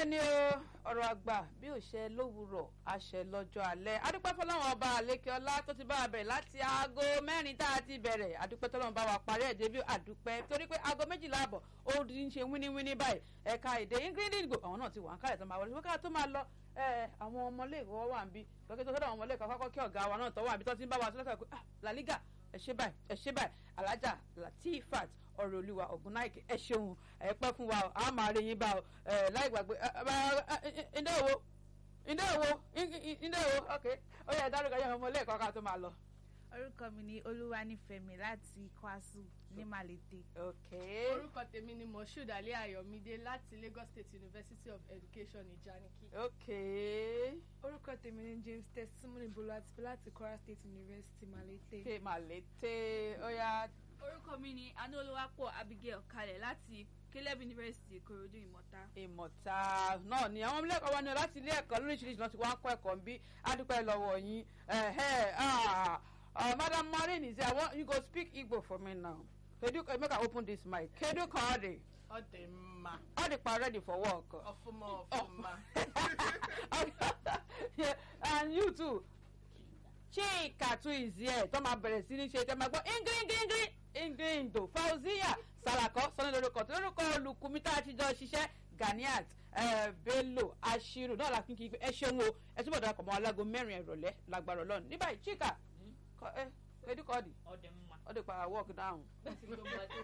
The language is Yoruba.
ni o ọ̀rọ̀ àgbà bí ò ṣe lówùrọ̀ àṣẹ lọ́jọ́ alẹ́ adúpẹ́ fọlọ́run ọba àlékè ọlá tó ti bá wa bẹ̀rẹ̀ láti aago mẹ́rin tá a ti bẹ̀rẹ̀ adúpẹ́ tọ́lọ́run bá wa parí ẹ̀dẹ́ bí adúpẹ́ torí pé aago méjìlá àbọ̀ ó ti ń ṣe wíníwíní báyìí ẹ̀ka èdè ingrid ìgbò àwọn náà ti wà ń kálẹ̀ tó máa wọlé ṣùgbọ́n ká tó máa lọ àwọn ọmọléèwé wà ń bí lọ́kẹ́ tó sọ́dọ̀ àwọn ọmọléèwé kọ́kọ́ kí ọ̀gá wa náà tọ́wọ́ àbí tó ti ń bá wa sọ́dọ̀ pé La Liga ẹ ṣe báyìí ẹ ṣe báyìí alájà Latifat ọ̀rọ̀ olúwa ògúnnáìkè ẹ ṣeun ẹ pẹ́ fún wa a máa rí yín bá ọ láì gbàgbé ndé òwò ndé òwò ndé òwò ok ó yẹ dárúkọ yẹn ọmọ lẹ́ẹ̀kọ́ ká tó máa lọ. orúkọ mi ni olúwanífẹ̀mí láti kwasu ní malete. ok orúkọ tèmi ni moshood ali ayọ̀mídé láti lagos state university of education ìjànìkí. ok orúkọ tèmi ni james testimony bolatipe láti kwara state university malete. ok malete ó yá orúkọ mi ni anúolúwapọ̀ abigail kalẹ̀ láti caleb university ìkòròdú ìmọ̀ta. ìmọ̀ta náà ni àwọn ilé ẹ̀kọ́ wa ní láti ilé ẹ̀kọ́ lóríṣiríṣi náà ti wá ń kọ́ ẹ̀kọ́ ń bí adúpẹ́ lọ́wọ́ yín madam maureen is there I want you go speak igbo for me now kedu make i open this mic kedu ka ọ dị ọ dị mma ọ dịkwa ready for work ọfụma ọfụma and you too chika too is here tó máa bẹ̀rẹ̀ sí ní ṣe tẹ́ máa gbọ́ ingringringri ingrindo fauziya salakọ sọ́ni lórúkọ tó lórúkọ olùkùnmí tá a ti jọ ṣiṣẹ́ ganiat bello ashiru náà la fi kí ẹ ṣeun o ẹ túbọ̀ darapọ̀ mọ́ alágo mẹ́rin ìrọ̀lẹ́ lágbára ọlọ́run ní báyìí chika ẹ edukọ́ọ̀dì ọdẹ mma ọdẹ pa work down. ti gbogbo ọdẹ